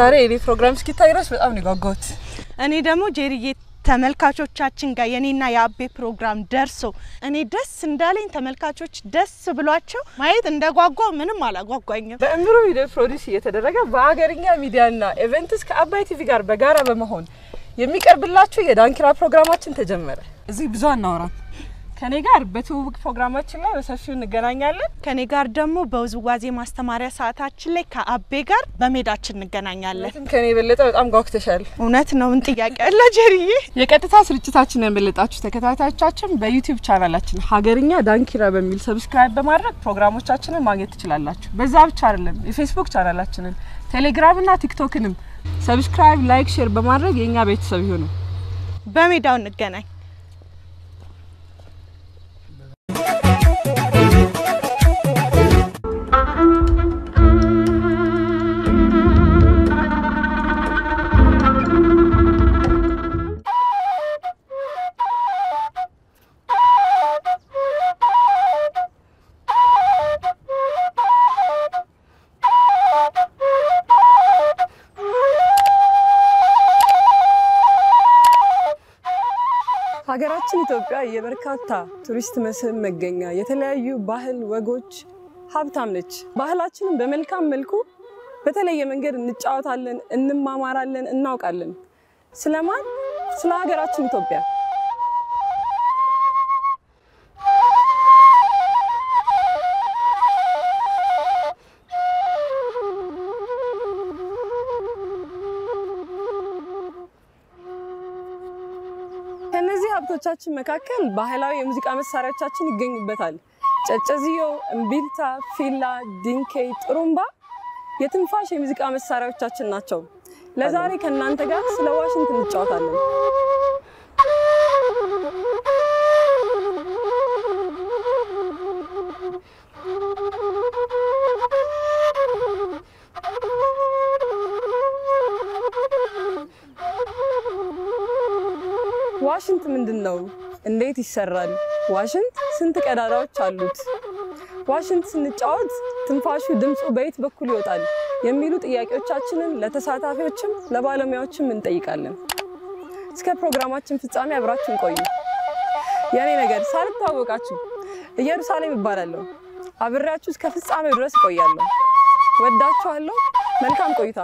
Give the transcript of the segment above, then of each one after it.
ዛሬ የኔ ፕሮግራም እስኪታይ ድረስ በጣም ነው የጓጓሁት። እኔ ደግሞ ጄሪዬ ተመልካቾቻችን ጋር የኔና የአቤ ፕሮግራም ደርሶ እኔ ደስ እንዳለኝ ተመልካቾች ደስ ብሏቸው ማየት እንደጓጓ ምንም አላጓጓኝም። በእምሮ ቪዲዮ ፕሮዲስ እየተደረገ በሀገርኛ ሚዲያና ኢቨንትስ ከአባይ ቲቪ ጋር በጋራ በመሆን የሚቀርብላችሁ የዳንኪራ ፕሮግራማችን ተጀመረ። እዚህ ብዙ አናወራም። ከኔ ጋር በትውውቅ ፕሮግራማችን ላይ በሰፊው እንገናኛለን። ከኔ ጋር ደግሞ በውዝዋዜ ማስተማሪያ ሰዓታችን ላይ ከአቤ ጋር በሜዳችን እንገናኛለን። እውነትም ከኔ የበለጠ በጣም ጓጉተሻል። እውነት ነው። ምን ጥያቄ አለ ጄሪዬ? የቀጥታ ስርጭታችንን የበለጣችሁ ተከታታዮቻችን በዩቲዩብ ቻናላችን ሀገርኛ ዳንኪራ በሚል ሰብስክራይብ በማድረግ ፕሮግራሞቻችንን ማግኘት ትችላላችሁ። በዛ ብቻ አይደለም፣ የፌስቡክ ቻናላችንን ቴሌግራምና ቲክቶክንም ሰብስክራይብ፣ ላይክ፣ ሼር በማድረግ የእኛ ቤተሰብ ይሁኑ። በሜዳው እንገናኝ። ሀገራችን ኢትዮጵያ የበርካታ ቱሪስት መስህብ መገኛ፣ የተለያዩ ባህል ወጎች ሀብታም ነች። ባህላችንን በመልካም መልኩ በተለየ መንገድ እንጫወታለን፣ እንማማራለን፣ እናውቃለን። ስለማን? ስለ ሀገራችን ኢትዮጵያ። ከነዚህ ሀብቶቻችን መካከል ባህላዊ የሙዚቃ መሳሪያዎቻችን ይገኙበታል። ጨጨዝዮ፣ እምቢልታ፣ ፊላ፣ ዲንኬ፣ ጥሩምባ የትንፋሽ የሙዚቃ መሳሪያዎቻችን ናቸው። ለዛሬ ከእናንተ ጋር ስለ ዋሽንት እንጫወታለን። ዋሽንት ምንድን ነው? እንዴት ይሰራል? ዋሽንት ስንት ቀዳዳዎች አሉት? ዋሽንት ስንጫወት ትንፋሹ ድምፁ በየት በኩል ይወጣል? የሚሉ ጥያቄዎቻችንን ለተሳታፊዎችም ለባለሙያዎችም እንጠይቃለን። እስከ ፕሮግራማችን ፍጻሜ አብራችን ቆዩ። የኔ ነገር ሳልታወቃችሁ ኢየሩሳሌም እባላለሁ። አብሬያችሁ እስከ ፍጻሜው ድረስ እቆያለሁ። ወዳችኋለሁ። መልካም ቆይታ።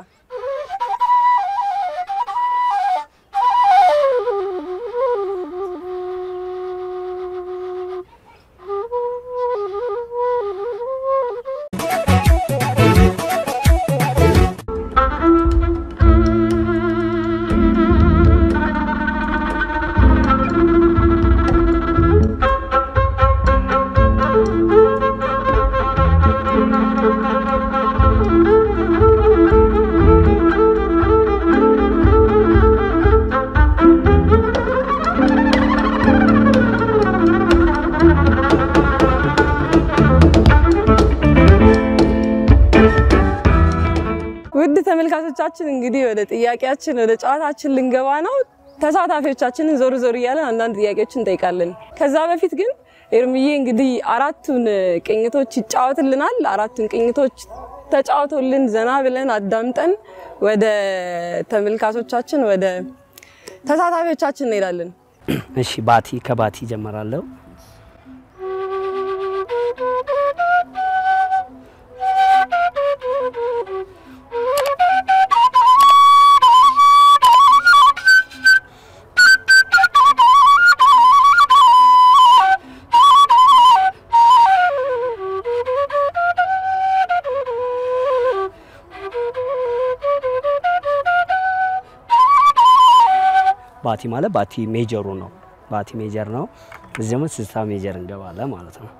ውድ ተመልካቾቻችን እንግዲህ ወደ ጥያቄያችን ወደ ጨዋታችን ልንገባ ነው። ተሳታፊዎቻችንን ዞር ዞር እያለን አንዳንድ ጥያቄዎችን እንጠይቃለን። ከዛ በፊት ግን ኤርምዬ እንግዲህ አራቱን ቅኝቶች ይጫወትልናል። አራቱን ቅኝቶች ተጫውቶልን ዘና ብለን አዳምጠን ወደ ተመልካቾቻችን ወደ ተሳታፊዎቻችን እንሄዳለን። እሺ ባቲ ከባቲ ጀመራለሁ። ባቲ ማለት ባቲ ሜጀሩ ነው። ባቲ ሜጀር ነው። እዚህ ደግሞ ስልሳ ሜጀር እንገባለን ማለት ነው።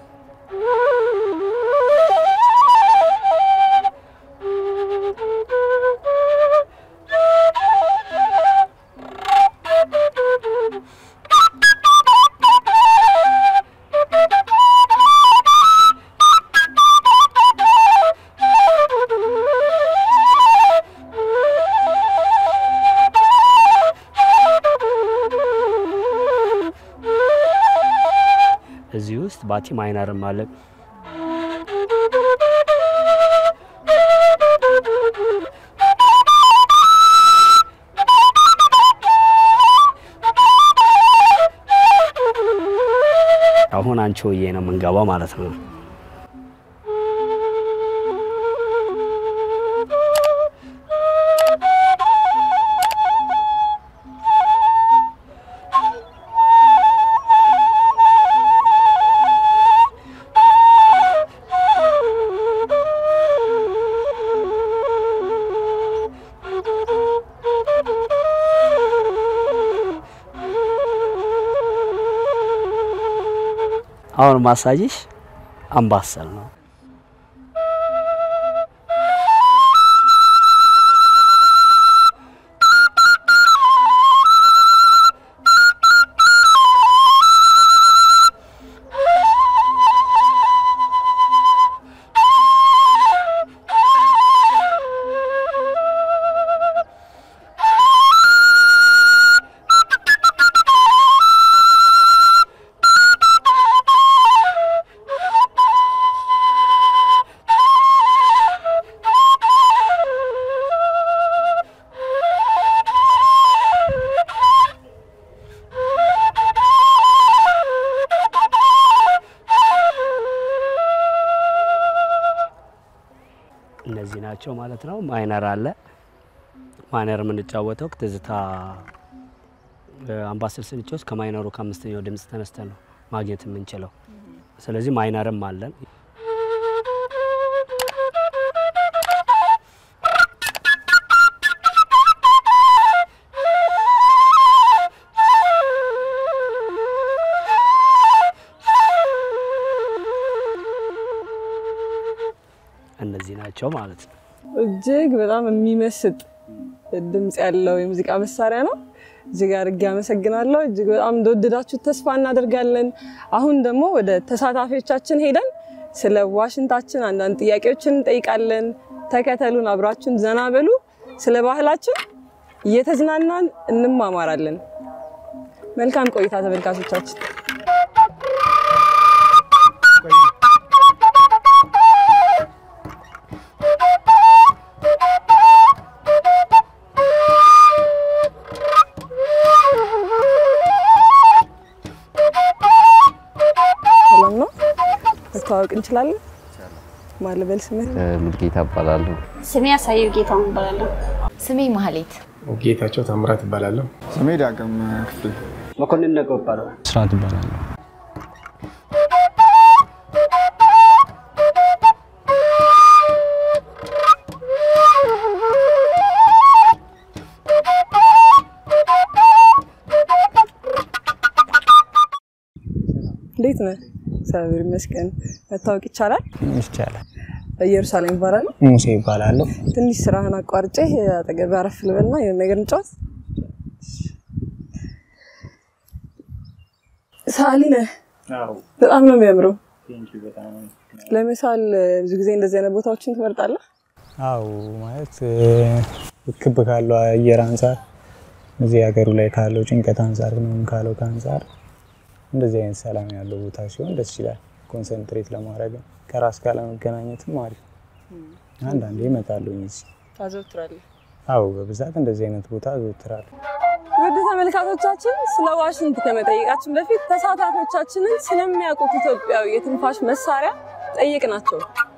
እዚህ ውስጥ ባቲ ማይነርም አለ። አንቺ ሆዬ ነው የምንገባው ማለት ነው። አሁን ማሳጅሽ አምባሰል ነው። እነዚህ ናቸው ማለት ነው። ማይነር አለ። ማይነር የምንጫወተው ትዝታ አምባሰል ስንጫወት ከማይነሩ ከአምስተኛው ድምፅ ተነስተን ነው ማግኘት የምንችለው። ስለዚህ ማይነርም አለን። እነዚህ ናቸው ማለት ነው። እጅግ በጣም የሚመስጥ ድምፅ ያለው የሙዚቃ መሳሪያ ነው። እጅግ አድርጌ አመሰግናለሁ። እጅግ በጣም እንደወደዳችሁት ተስፋ እናደርጋለን። አሁን ደግሞ ወደ ተሳታፊዎቻችን ሄደን ስለ ዋሽንታችን አንዳንድ ጥያቄዎችን እንጠይቃለን። ተከተሉን፣ አብራችሁን ዘና በሉ። ስለ ባህላችን እየተዝናናን እንማማራለን። መልካም ቆይታ ተመልካቾቻችን። ሰላም ነው? መተዋወቅ እንችላለን? ማልበል ስምህ? ሙልጌታ እባላለሁ። ስሜ ያሳየው ጌታውን እባላለሁ። ስሜ ማህሌት ጌታቸው ታምራት እባላለሁ። ስሜ ዳግም ክፍል መኮንን ነገው ይባላል። ስርዓት እባላለሁ። እንዴት ነህ? እግዚአብሔር ይመስገን። መታወቅ ይቻላል? ይቻላል። ኢየሩሳሌም ይባላል። ሙሴ ይባላለሁ። ትንሽ ስራህን አቋርጬ አጠገብ አረፍ ልበልና የሆነ ነገር እንጫወት። ሰዓሊ ነህ? በጣም ነው የሚያምረው። ለምሳል ብዙ ጊዜ እንደዚህ አይነት ቦታዎችን ትመርጣለህ? አው ማለት ክብ ካለው አየር አንጻር እዚህ ሀገሩ ላይ ካለው ጭንቀት አንጻር ምናምን ካለው ከአንጻር እንደዚህ አይነት ሰላም ያለው ቦታ ሲሆን ደስ ይላል። ኮንሰንትሬት ለማድረግ ከራስ ጋር ለመገናኘትም አሪፍ። አንዳንዴ እመጣለሁ እዚህ። ታዘውትራለህ? አው በብዛት እንደዚህ አይነት ቦታ አዘወትራለሁ። ውድ ተመልካቾቻችን ስለ ዋሽንት ከመጠየቃችን በፊት ተሳታፊዎቻችንን ስለሚያውቁት ኢትዮጵያዊ የትንፋሽ መሳሪያ ጠየቅናቸው።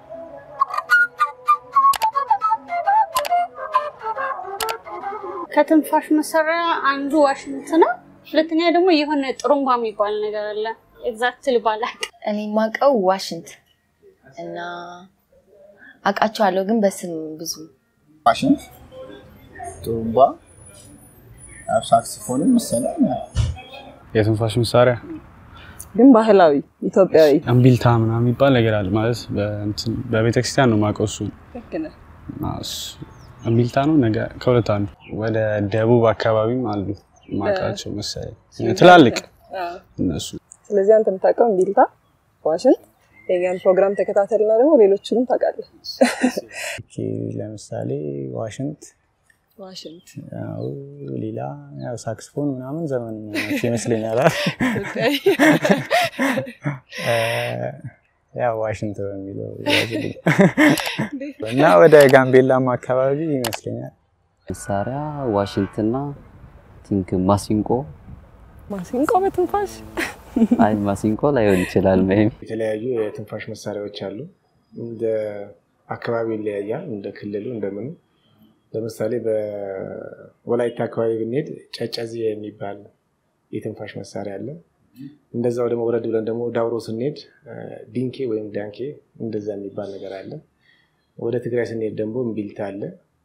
ከትንፋሽ መሳሪያ አንዱ ዋሽንት ነው። ሁለተኛ ደግሞ የሆነ ጥሩምባ የሚባል ነገር አለ። ኤግዛክትሊ ባላቅ እኔ የማውቀው ዋሽንት እና አውቃቸዋለሁ ግን በስም ብዙ ዋሽንት፣ ጡሩምባ፣ ያው ሳክስፎንም መሰለኝ የትንፋሽ መሳሪያ ግን ባህላዊ ኢትዮጵያዊ እምቢልታ ምናምን የሚባል ነገር አለ። ማለት በእንትን በቤተክርስቲያን ነው የማውቀው እሱን። ልክ ነህ። እና እሱ- እምቢልታ ነው ነገ ከሁለት አንዱ። ወደ ደቡብ አካባቢም አሉ የማውቃቸው መሰለኝ ትላልቅ አዎ። እነሱ ስለዚህ አንተ የምታውቀው እምቢልታ፣ ዋሽንት፣ የኛን ፕሮግራም ተከታተልና ደግሞ ሌሎችንም ታውቃለህ። ኦኬ፣ ለምሳሌ ዋሽንት ዋሽንት ያው ሌላ ያው ሳክስፎን ምናምን ዘመንኛ ናቸው ይመስለኛል። እ፣ ያው ዋሽንት በሚለው ያዝልኝ እና ወደ ጋምቤላም አካባቢ ይመስለኛል። መሳሪያ ዋሽንትና ቲንክ ማሲንቆ ማሲንቆ በትንፋሽ አይ ማሲንቆ ላይሆን ይችላል። ሜይ ቢ የተለያዩ የትንፋሽ መሳሪያዎች አሉ። እንደ አካባቢ ይለያያል፣ እንደ ክልሉ እንደምኑ። ለምሳሌ በወላይታ አካባቢ ብንሄድ ጨጨዜ የሚባል የትንፋሽ መሳሪያ አለ። እንደዛው ደግሞ ወረድ ብለን ደግሞ ዳውሮ ስንሄድ ዲንኬ ወይም ዳንኬ እንደዛ የሚባል ነገር አለ። ወደ ትግራይ ስንሄድ ደግሞ እምቢልታ አለ።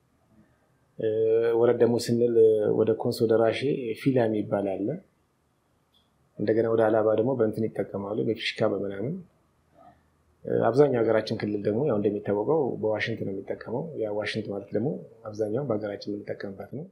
ወረድ ደግሞ ስንል ወደ ኮንሶ ደራሼ ፊላ የሚባል አለ። እንደገና ወደ አላባ ደግሞ በእንትን ይጠቀማሉ፣ በፊሽካ በምናምን። አብዛኛው ሀገራችን ክልል ደግሞ ያው እንደሚታወቀው በዋሽንት ነው የሚጠቀመው። ያ ዋሽንት ማለት ደግሞ አብዛኛው በሀገራችን የምንጠቀምበት ነው።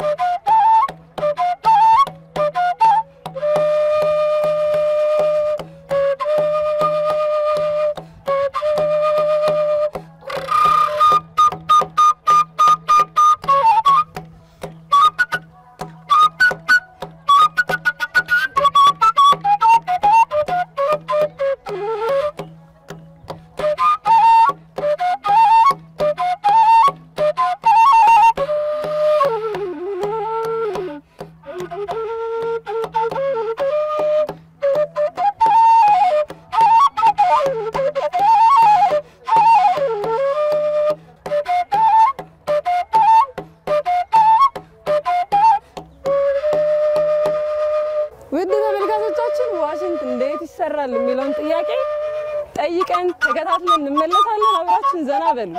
ውድ ተመልካቾቻችን ዋሽንት እንዴት ይሰራል የሚለውን ጥያቄ ጠይቀን ተከታትለን እንመለሳለን። አብራችን ዘና በሉ።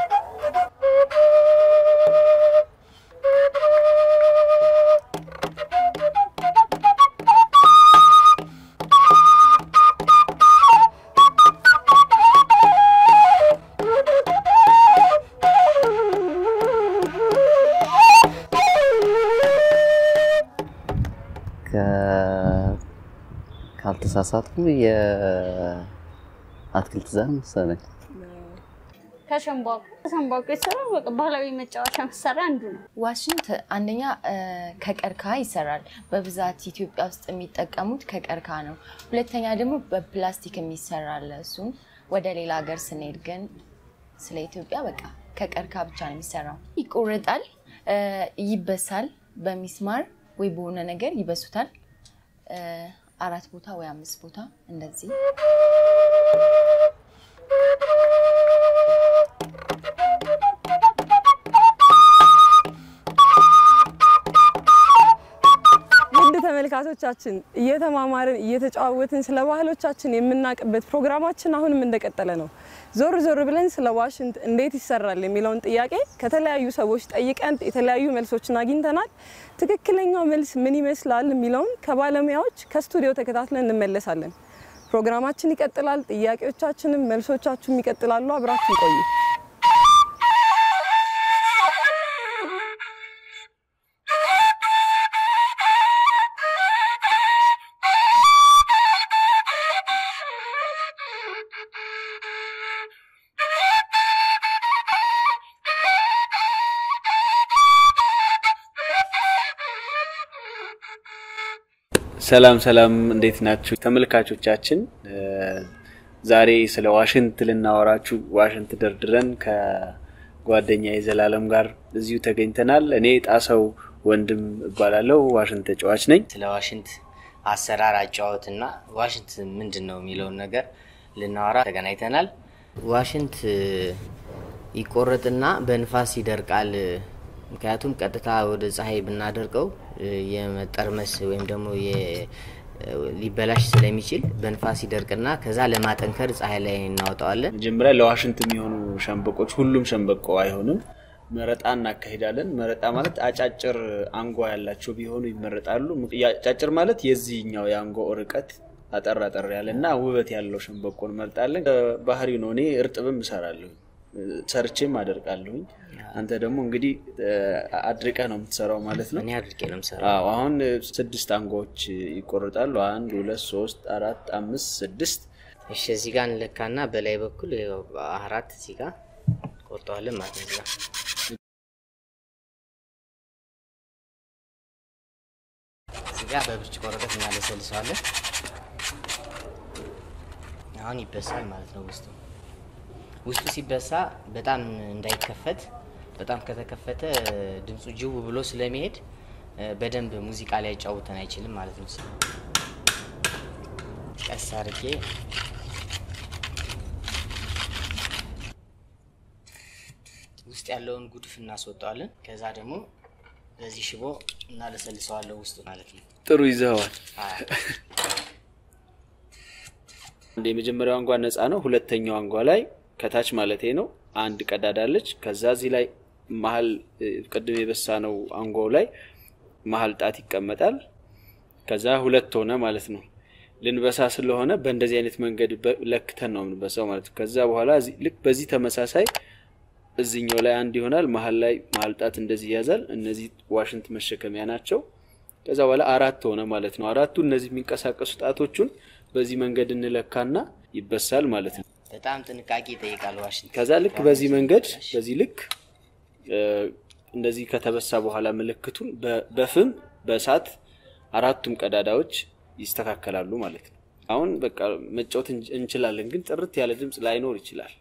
ከ- ካልተሳሳትኩ የአትክልት ዘር መሰለኝ። ከሸንባቆ ከሸንባቆ የተሰራው በቃ ባህላዊ መጫወቻ መሳሪያ አንዱ ነው። ዋሽንት አንደኛ እ፣ ከቀርከሃ ይሰራል። በብዛት ኢትዮጵያ ውስጥ የሚጠቀሙት ከቀርከሃ ነው። ሁለተኛ ደግሞ በፕላስቲክ የሚሰራ አለ። እሱም ወደ ሌላ ሀገር ስንሄድ ግን ስለ ኢትዮጵያ በቃ ከቀርከሃ ብቻ ነው የሚሰራው። ይቆረጣል፣ እ፣ ይበሳል። በሚስማር ወይ በሆነ ነገር ይበሱታል። እ፣ አራት ቦታ ወይ አምስት ቦታ እንደዚህ ውድ ተመልካቾቻችን እየተማማርን እየተጨዋወትን ስለ ባህሎቻችን የምናውቅበት ፕሮግራማችን አሁንም እንደቀጠለ ነው። ዞር ዞር ብለን ስለ ዋሽንት እንዴት ይሰራል የሚለውን ጥያቄ ከተለያዩ ሰዎች ጠይቀን የተለያዩ መልሶችን አግኝተናል። ትክክለኛው መልስ ምን ይመስላል የሚለውን ከባለሙያዎች ከስቱዲዮ ተከታትለን እንመለሳለን። ፕሮግራማችን ይቀጥላል። ጥያቄዎቻችንም መልሶቻችሁም ይቀጥላሉ። አብራችን ቆዩ። ሰላም ሰላም፣ እንዴት ናችሁ ተመልካቾቻችን? ዛሬ ስለ ዋሽንት ልናወራችሁ ዋሽንት ደርድረን ከጓደኛ የዘላለም ጋር እዚሁ ተገኝተናል። እኔ ጣሰው ወንድም እባላለሁ፣ ዋሽንት ተጫዋች ነኝ። ስለ ዋሽንት አሰራር አጫወትና ዋሽንት ምንድን ነው የሚለውን ነገር ልናወራ ተገናኝተናል። ዋሽንት ይቆረጥና በንፋስ ይደርቃል። ምክንያቱም ቀጥታ ወደ ፀሐይ ብናደርቀው የመጠርመስ ወይም ደግሞ የ- ሊበላሽ ስለሚችል በንፋስ ይደርቅና ከዛ ለማጠንከር ፀሐይ ላይ እናወጣዋለን። መጀመሪያ ለዋሽንት የሚሆኑ ሸንበቆች፣ ሁሉም ሸንበቆ አይሆንም፣ መረጣ እናካሂዳለን። መረጣ ማለት አጫጭር አንጓ ያላቸው ቢሆኑ ይመረጣሉ። አጫጭር ማለት የዚህኛው የአንጓ ርቀት አጠር አጠር ያለ እና ውበት ያለው ሸንበቆ እንመርጣለን። ባህሪ ነው። እኔ እርጥብም እሰራለሁ ሰርቼም አደርቃለሁኝ። አንተ ደግሞ እንግዲህ አድርቀህ ነው የምትሰራው ማለት ነው። እኔ አድርቄ ነው የምሰራው። አዎ፣ አሁን ስድስት አንጓዎች ይቆረጣሉ። አንድ፣ ሁለት፣ ሶስት፣ አራት፣ አምስት፣ ስድስት። እሺ እዚህ ጋር እንለካና በላይ በኩል ያው አራት እዚህ ጋር ቆርጠዋለን ማለት ነው። እዚህ ጋር እዚህ ጋር በብርጭቆ ወረቀት እናለሰልሰዋለን። አሁን ይበሳል ማለት ነው። ውስጡ ውስጡ ሲበሳ በጣም እንዳይከፈት በጣም ከተከፈተ ድምፁ ጅው ብሎ ስለሚሄድ በደንብ ሙዚቃ ላይ ያጫውተን አይችልም ማለት ነው። ቀስ አድርጌ ውስጥ ያለውን ጉድፍ እናስወጣዋለን። ከዛ ደግሞ በዚህ ሽቦ እናለሰልሰዋለን ውስጡ ማለት ነው። ጥሩ ይዘኸዋል። አዎ። አንድ የመጀመሪያው አንጓ ነፃ ነው። ሁለተኛው አንጓ ላይ ከታች ማለቴ ነው አንድ ቀዳዳ አለች። ከዛ እዚህ ላይ መሀል እ፣ ቅድም የበሳ ነው አንጓው ላይ መሀል ጣት ይቀመጣል። ከዛ ሁለት ሆነ ማለት ነው። ልንበሳ ስለሆነ በእንደዚህ አይነት መንገድ በ- ለክተን ነው የምንበሳው ማለት ነው። ከዛ በኋላ እዚህ- ልክ በዚህ ተመሳሳይ እዚኛው ላይ አንድ ይሆናል። መሀል ላይ መሀል ጣት እንደዚህ ይያዛል። እነዚህ ዋሽንት መሸከሚያ ናቸው። ከዛ በኋላ አራት ሆነ ማለት ነው። አራቱ እነዚህ የሚንቀሳቀሱ ጣቶቹን በዚህ መንገድ እንለካና ይበሳል ማለት ነው። በጣም ጥንቃቄ ይጠይቃል ዋሽንት። ከዛ ልክ በዚህ መንገድ በዚህ ልክ እ፣ እንደዚህ ከተበሳ በኋላ ምልክቱን በ- በፍም በእሳት አራቱም ቀዳዳዎች ይስተካከላሉ ማለት ነው። አሁን በቃ መጫወት እንች- እንችላለን፣ ግን ጥርት ያለ ድምፅ ላይኖር ይችላል።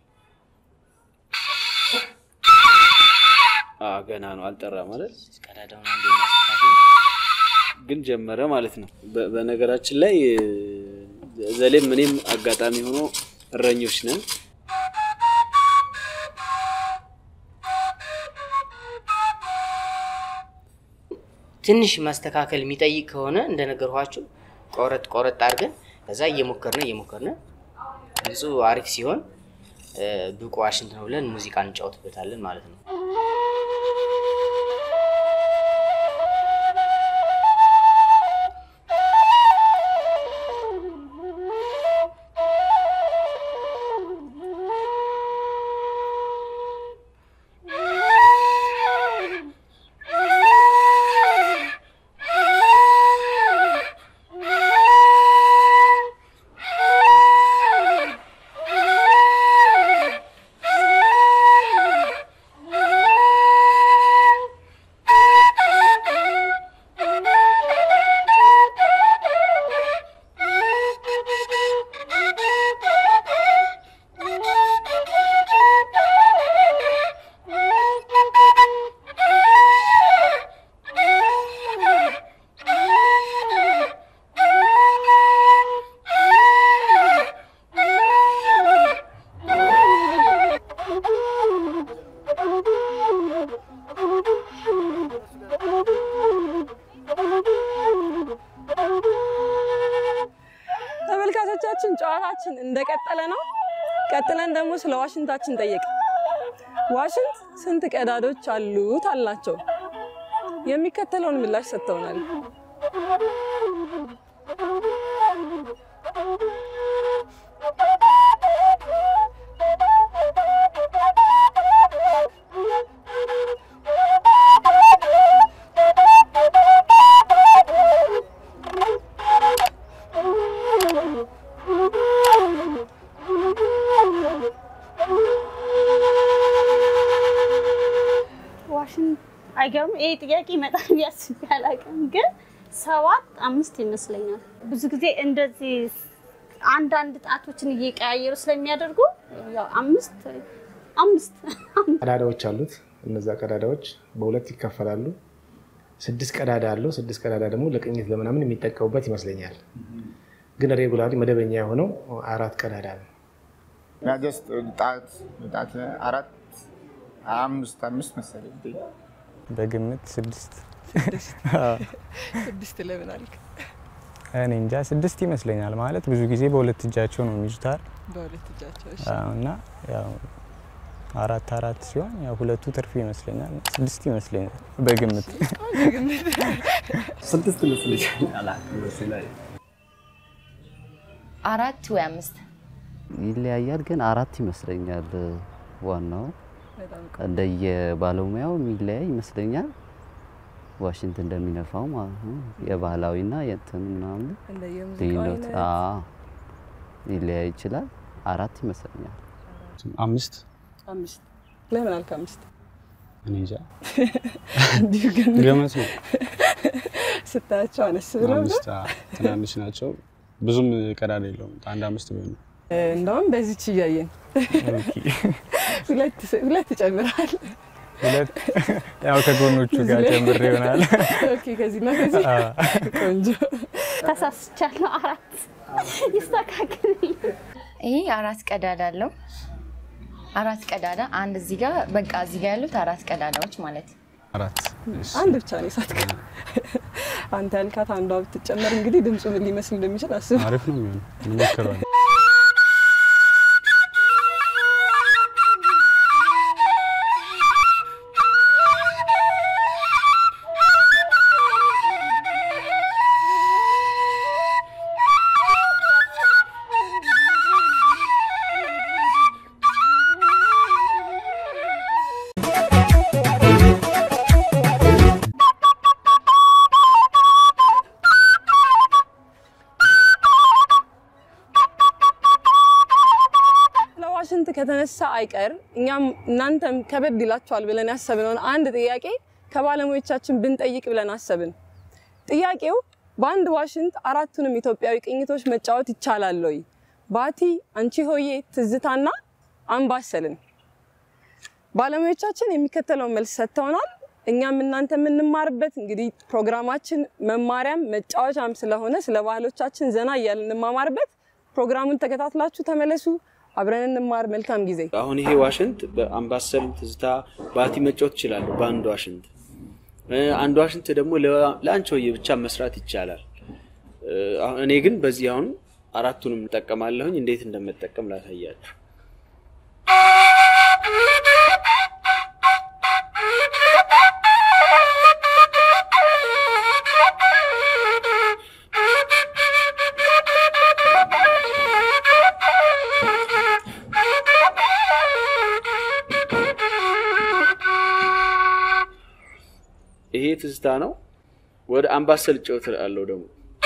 አ ገና ነው አልጠራ ማለት ቀዳዳውን አንዴ እናስተካክል። ግን ጀመረ ማለት ነው። በ- በነገራችን ላይ እ፣ ዘሌም እኔም አጋጣሚ ሆኖ እረኞች ነን። ትንሽ ማስተካከል የሚጠይቅ ከሆነ እንደነገርኋችሁ ቆረጥ ቆረጥ አድርገን ከዛ እየሞከርነ እየሞከርነ ድምፁ አሪፍ ሲሆን እ፣ ብቁ ዋሽንት ነው ብለን ሙዚቃ እንጫወትበታለን ማለት ነው። ተመልካቾቻችን ጨዋታችን እንደቀጠለ ነው። ቀጥለን ደግሞ ስለ ዋሽንታችን ጠየቅ። ዋሽንት ስንት ቀዳዶች አሉት አልናቸው። የሚከተለውን ምላሽ ሰጥተውናል። ዋሽንት አይገርም። ይሄ ጥያቄ ይመጣል ብዬ አስቤ አላውቅም፣ ግን ሰባት አምስት ይመስለኛል። ብዙ ጊዜ እንደዚህ አንዳንድ ጣቶችን እየቀያየሩ ስለሚያደርጉ ያው አምስት አምስት ቀዳዳዎች አሉት። እነዛ ቀዳዳዎች በሁለት ይከፈላሉ። ስድስት ቀዳዳ አለው። ስድስት ቀዳዳ ደግሞ ለቅኝት ለምናምን የሚጠቀሙበት ይመስለኛል። ግን ሬጉላሪ መደበኛ የሆነው አራት ቀዳዳ ነው። ያ ጀስት ጣት ጣት አራት አምስት አምስት መሰለኝ በግምት ስድስት ስድስት ለምን አልክ? እኔ እንጃ ስድስት ይመስለኛል። ማለት ብዙ ጊዜ በሁለት እጃቸው ነው የሚይዙታል በሁለት እጃቸው እሺ። አዎ፣ እና ያው አራት አራት ሲሆን ያው ሁለቱ ትርፍ ይመስለኛል። ስድስት ይመስለኛል በግምት ስድስት ይመስለኛል። አላውቅም እሱ ላይ አራት ወይ አምስት ይለያያል፣ ግን አራት ይመስለኛል። ዋናው በጣም እንደየ ባለሙያው የሚለያይ ይመስለኛል። ዋሽንት እንደሚነፋው ማለት ነው። የባህላዊና የእንትን ምናምን እንደየሙዚቃው ልዩነት አይነት አዎ፣ ሊለያይ ይችላል። አራት ይመስለኛል። አምስት አምስት ለምን አልክ አምስት? እኔ እንጃ እንዲሁ ግን ገመት ነው። ስታያቸው አነስ ብለው ነው። አምስት አ፣ ትናንሽ ናቸው። ብዙም ቀዳዳ የለውም። አንድ አምስት ቢሆን ነው። እንደውም በዚች እያየን ሁለት ሁለት ይጨምራል። ሁለት ያው ከጎኖቹ ጋር ጨምር ይሆናል። ኦኬ፣ ከዚህ እና ከዚህ አዎ። ቆንጆ። ተሳስቻለሁ። አራት ይስተካከልልኝ። ይሄ አራት ቀዳዳ አለው። አራት ቀዳዳ አንድ እዚህ ጋር በቃ እዚህ ጋር ያሉት አራት ቀዳዳዎች ማለት ነው። አራት አንድ ብቻ ነው የሳትከው። አንተ ያልካት አንዷ ብትጨመር እንግዲህ ድምፁ ምን ሊመስል እንደሚችል አስብ። አሪፍ ነው የሚሆነው። እንሞክረዋለን። ለዋሽንት ከተነሳ አይቀር እኛም እናንተም ከበድ ይላችኋል ብለን ያሰብነውን አንድ ጥያቄ ከባለሙያዎቻችን ብንጠይቅ ብለን አሰብን። ጥያቄው በአንድ ዋሽንት አራቱንም ኢትዮጵያዊ ቅኝቶች መጫወት ይቻላል ወይ? ባቲ፣ አንቺ ሆዬ፣ ትዝታና አምባሰልን። ባለሙያዎቻችን የሚከተለውን መልስ ሰጥተውናል። እኛም እናንተ የምንማርበት እንግዲህ ፕሮግራማችን መማሪያም መጫወቻም ስለሆነ ስለ ባህሎቻችን ዘና እያልን እንማማርበት። ፕሮግራሙን ተከታትላችሁ ተመለሱ። አብረን እንማር። መልካም ጊዜ። አሁን ይሄ ዋሽንት በአምባሰል ትዝታ ባቲ መጫወት ይችላሉ በአንድ ዋሽንት። እ፣ አንድ ዋሽንት ደግሞ ለ- ለአንቺሆዬ ብቻ መስራት ይቻላል። እ፣ አሁን እኔ ግን በዚህ አሁን አራቱንም እጠቀማለሁኝ። እንዴት እንደምጠቀም ላሳያችሁ። ይሄ ትዝታ ነው። ወደ አምባሰል ጨውት አለው ደግሞ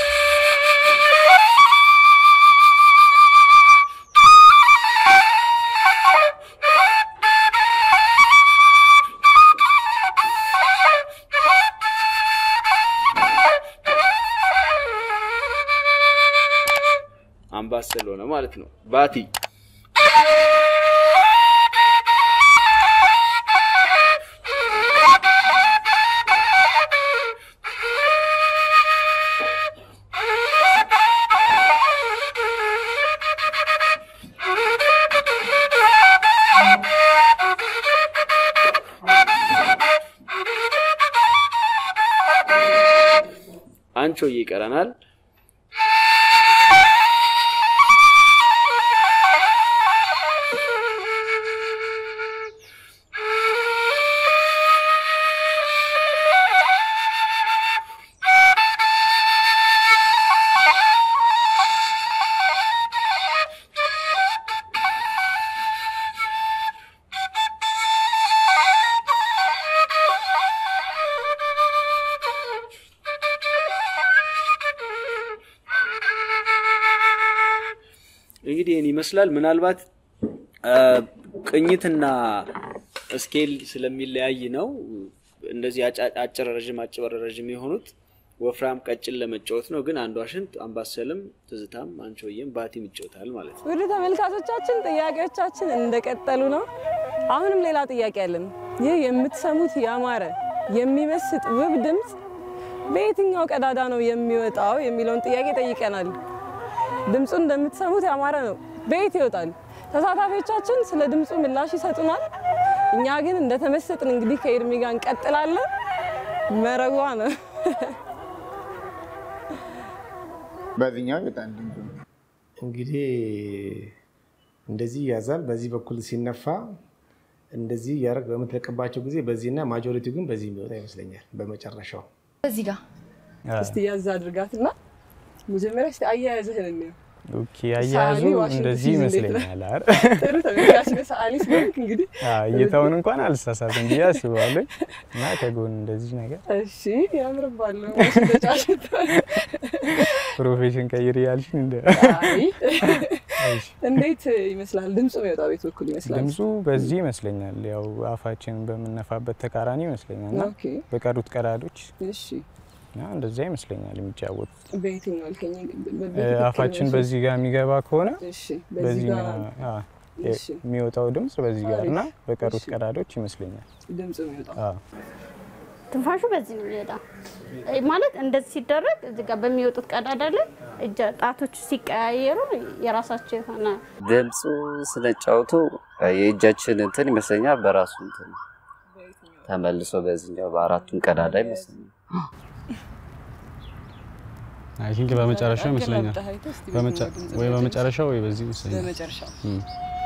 አምባሰል ሆነ ማለት ነው። ባቲ አንቾዬ ይቀረናል። እንግዲህ ይህን ይመስላል። ምናልባት አ፣ ቅኝትና ስኬል ስለሚለያይ ነው እንደዚህ አጫ- አጭር ረዥም አጭር ረዥም የሆኑት ወፍራም ቀጭን ለመጫወት ነው። ግን አንድ ዋሽንት አምባሰልም ትዝታም አንቺሆዬም ባቲም ይጫወታል ማለት ነው። ውድ ተመልካቾቻችን ጥያቄዎቻችን እንደቀጠሉ ነው። አሁንም ሌላ ጥያቄ አለን። ይህ የምትሰሙት ያማረ የሚመስጥ ውብ ድምፅ በየትኛው ቀዳዳ ነው የሚወጣው የሚለውን ጥያቄ ጠይቀናል። ድምፁ እንደምትሰሙት ያማረ ነው። በየት ይወጣል? ተሳታፊዎቻችን ስለ ድምፁ ምላሽ ይሰጡናል። እኛ ግን እንደተመሰጥን እንግዲህ ከኤርሚ ጋር እንቀጥላለን። መረቧ ነው። በዚህኛው ይወጣል ድምፁ። እንግዲህ እንደዚህ ይያዛል። በዚህ በኩል ሲነፋ እንደዚህ እያደረግ በምትለቅባቸው ጊዜ በዚህና ማጆሪቲው ግን በዚህ የሚወጣ ይመስለኛል። በመጨረሻው እዚህ ጋር እስቲ ያዝ አድርጋትና መጀመሪያ እስቲ አያያዝህን እንየው። ኦኬ አያያዙ ሰዓሊ ዋሽንት እንደዚህ ሲይዝ እንዴት ነው? ይመስለኛል። አይደል? ጥሩ ተመልካች ነህ፣ ሰዓሊ ስለሆንክ እንግዲህ አዎ፣ እይታውን እንኳን አልሳሳትም ብዬ አስባለሁ። እና ከጎን እንደዚህ ነገር እሺ ያምርባል። ዋሽንት ተጫዋች ፕሮፌሽን ቀይር ያልሽን እንደ አይ፣ እንዴት ይመስላል ድምፁ የሚወጣው ቤት በኩል ይመስላል? ድምፁ በዚህ ይመስለኛል። ያው አፋችን በምነፋበት ተቃራኒ ይመስለኛል እና ኦኬ በቀሩት ቀዳዶች እሺ እና እንደዛ ይመስለኛል የሚጫወቱት። በየትኛው አልከኝ? እ፣ በትክክል አፋችን ነው። በዚህ ጋር የሚገባ ከሆነ እሺ በዚህ በዚህ ጋር አ፣ እሺ። የሚወጣው ድምፅ በዚህ ጋር እና አሪፍ። በቀሩት እሺ። ቀዳዶች ይመስለኛል። ድምፁ የሚወጣው አዎ። ትንፋሹ በዚህ ነው የሚወጣው። እ ማለት እንደዚህ ሲደረግ እዚህ ጋር በሚወጡት ቀዳዳ ላይ እጀ ጣቶች ሲቀያየሩ የራሳቸው የሆነ ድምፁ ስነጫወቱ የእጃችን እንትን ይመስለኛል በራሱ እንትን ተመልሶ በዚህኛው በአራቱም ቀዳዳ ይመስለኛል። አይ ቲንክ በመጨረሻው ይመስለኛል አገላብጠህ አይተህ እስቲ በመጨ- በየትኛው ድምፅ ወይ በመጨረሻው? በመጨረሻው ወይ በዚህ ይመስለኛል። በመጨረሻው። እም።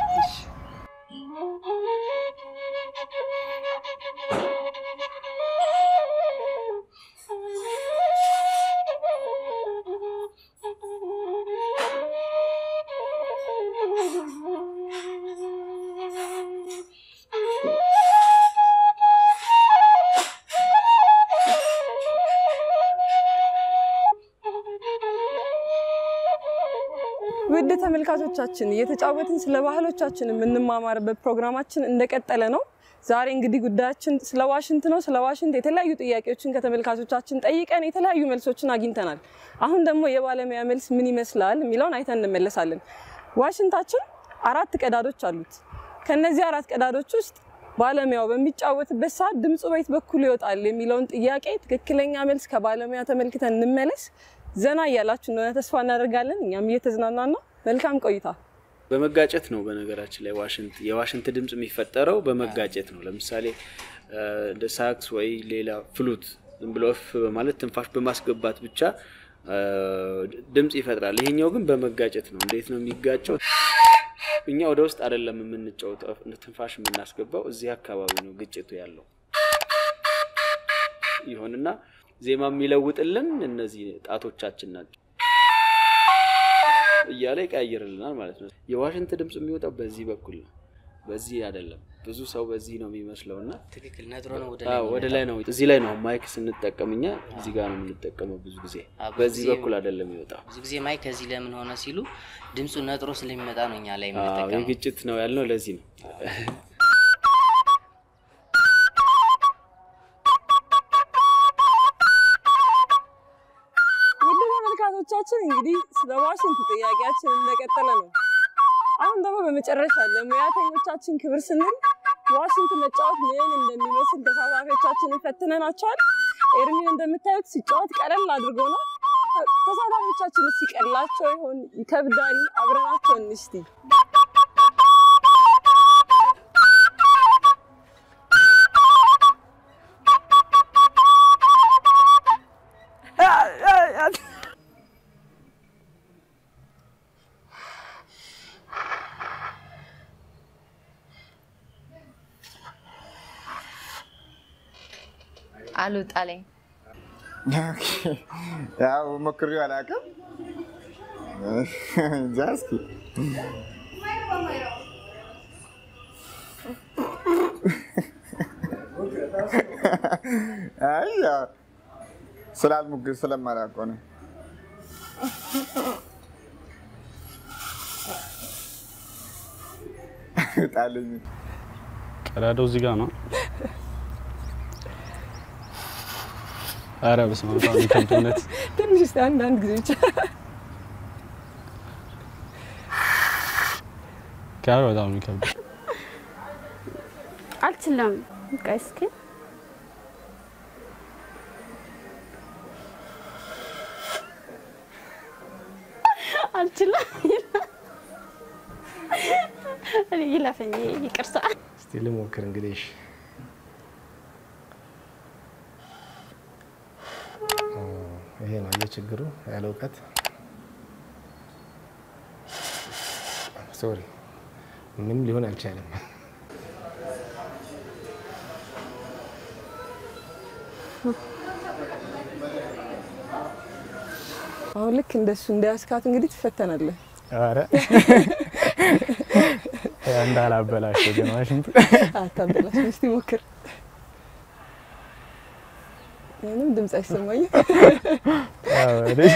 ውድ ተመልካቾቻችን እየተጫወትን ስለ ባህሎቻችን የምንማማርበት ፕሮግራማችን እንደቀጠለ ነው። ዛሬ እንግዲህ ጉዳያችን ስለ ዋሽንት ነው። ስለ ዋሽንት የተለያዩ ጥያቄዎችን ከተመልካቾቻችን ጠይቀን የተለያዩ መልሶችን አግኝተናል። አሁን ደግሞ የባለሙያ መልስ ምን ይመስላል የሚለውን አይተን እንመለሳለን። ዋሽንታችን አራት ቀዳዶች አሉት። ከነዚህ አራት ቀዳዶች ውስጥ ባለሙያው በሚጫወትበት ሰዓት ድምፁ በየት በኩል ይወጣል የሚለውን ጥያቄ ትክክለኛ መልስ ከባለሙያ ተመልክተን እንመለስ። ዘና እያላችሁ እንደሆነ ተስፋ እናደርጋለን። እኛም እየተዝናናን ነው። መልካም ቆይታ። በመጋጨት ነው። በነገራችን ላይ ዋሽንት የዋሽንት ድምፅ የሚፈጠረው በመጋጨት ነው። ለምሳሌ እ፣ እንደ ሳክስ ወይ ሌላ ፍሉት ዝም ብሎ እፍ በማለት ትንፋሽ በማስገባት ብቻ እ፣ ድምፅ ይፈጥራል። ይሄኛው ግን በመጋጨት ነው። እንዴት ነው የሚጋጨው? እኛ ወደ ውስጥ አይደለም የምንጫወተው፣ ትንፋሽ የምናስገባው እዚህ አካባቢ ነው ግጭቱ ያለው። ይሁንና ዜማ የሚለውጥልን እነዚህ ጣቶቻችን ናቸው እያለ ይቀያይርልናል ማለት ነው። የዋሽንት ድምፅ የሚወጣው በዚህ በኩል ነው፣ በዚህ አይደለም። ብዙ ሰው በዚህ ነው የሚመስለው እና ትክክል ነጥሮ ነው ወደ አዎ፣ ወደ ላይ ነው። እዚህ ላይ ነው ማይክ ስንጠቀም እኛ እዚህ ጋር ነው የምንጠቀመው ብዙ ጊዜ። አዎ፣ ብዙ በዚህ ጊዜ- በኩል አይደለም የሚወጣው። ብዙ ጊዜ ማይክ ከዚህ ለምን ሆነ ሲሉ ድምፁ ነጥሮ ስለሚመጣ ነው እኛ ላይ አዎ፣ የምንጠቀመው። የግጭት ነው ያልነው ለዚህ ነው። ውድ ተመልካቾቻችን እንግዲህ ስለ ዋሽንት ጥያቄያችን እንደቀጠለ ነው። አሁን ደግሞ በመጨረሻ ለሙያተኞቻችን ክብር ስንል ዋሽንት መጫወት ምን እንደሚመስል ተሳታፊዎቻችንን ፈትነናቸዋል። ኤርሚን እንደምታዩት ሲጫወት ቀለል አድርጎ ነው። ተሳታፊዎቻችን ሲቀላቸው ይሆን ይከብዳል? አብረናቸው እንስቲ አልወጣለኝ። ያው ሞክሬው አላውቅም። እንጃ እስኪ አይ ያው ስላልሞክር ስለማላውቀው ነው። ጣልኝ ቀዳዳው እዚህ ጋር ነው። ኧረ በስመ አብ በጣም የሚከብድ እውነት። ትንሽ እስኪ አንድ አንድ ጊዜ ብቻ ኧረ በጣም ነው የሚከብድ። አልችልም። በቃ እስኪ አልችልም። እኔ ይለፈኝ፣ ይቅርታ። እስቲ ልሞክር እንግዲህ። እሺ። ኦ፣ ይሄ ነው የችግሩ ያለ እውቀት። ሶሪ ምንም ሊሆን አልቻለም። አሁን ልክ እንደሱ እንዳያስካት እንግዲህ ትፈተናለህ። ኧረ እንዳላበላሸው ግን ዋሽንቱ አታበላሽ። እስቲ ሞክር። ምንም ድምፅ አይሰማኝም። ያው እኔ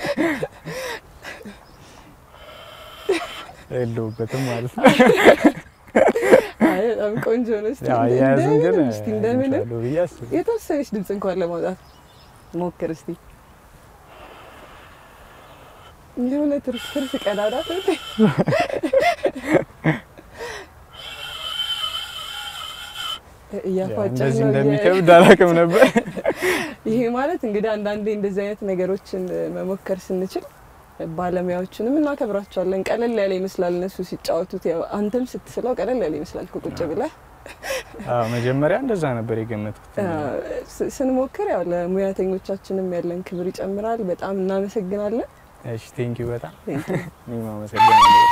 የለሁበትም ማለት ነው። አይ በጣም ቆንጆ ነው። እስቲ ያው እንደ- አያያዝን ግን እንደምንም እስቲ እንደምንም እችላለሁ ብዬ አስባለሁ። የተወሰነች ድምፅ እንኳን ለማውጣት ሞክር እስቲ። የሆነ ትርፍ ትርፍ ቀዳዳ እያፏጨህ እንደዚህ ነው እንደሚከብድ እያለ- አላውቅም ነበር። ይሄ ማለት እንግዲህ አንዳንዴ እንደዚህ አይነት ነገሮችን መሞከር ስንችል ባለሙያዎችንም እናከብራቸዋለን። ቀለል ያለ ይመስላል እነሱ ሲጫወቱት፣ ያው አንተም ስትስለው ቀለል ያለ ይመስላል ከቁጭ ብለህ አዎ መጀመሪያ እንደዛ ነበር የገመትኩት። ስ- ስንሞክር ያው ለሙያተኞቻችንም ያለን ክብር ይጨምራል። በጣም እናመሰግናለን። እሺ ቴንኪው በጣም Thank you። እኔም አመሰግናለሁ።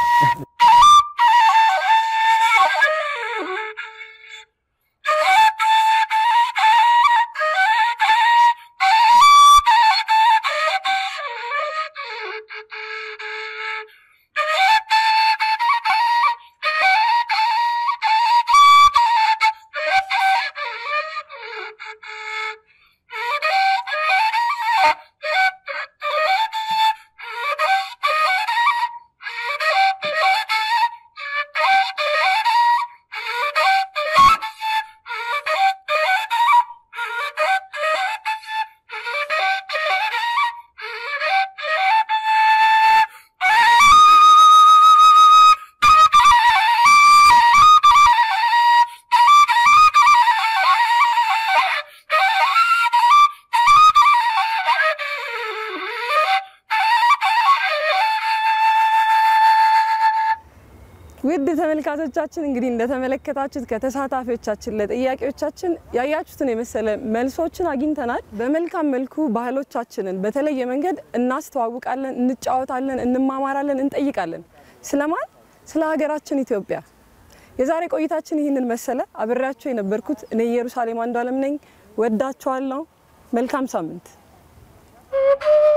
ውድ ተመልካቾቻችን እንግዲህ እንደተመለከታችሁት ከተሳታፊዎቻችን ለጥያቄዎቻችን ያያችሁትን የመሰለ መልሶችን አግኝተናል። በመልካም መልኩ ባህሎቻችንን በተለየ መንገድ እናስተዋውቃለን፣ እንጫወታለን፣ እንማማራለን፣ እንጠይቃለን። ስለማን? ስለ ሀገራችን ኢትዮጵያ። የዛሬ ቆይታችን ይህንን መሰለ። አብሬያቸው የነበርኩት እኔ ኢየሩሳሌም አንዱ አለም ነኝ። ወዳችኋለሁ። መልካም ሳምንት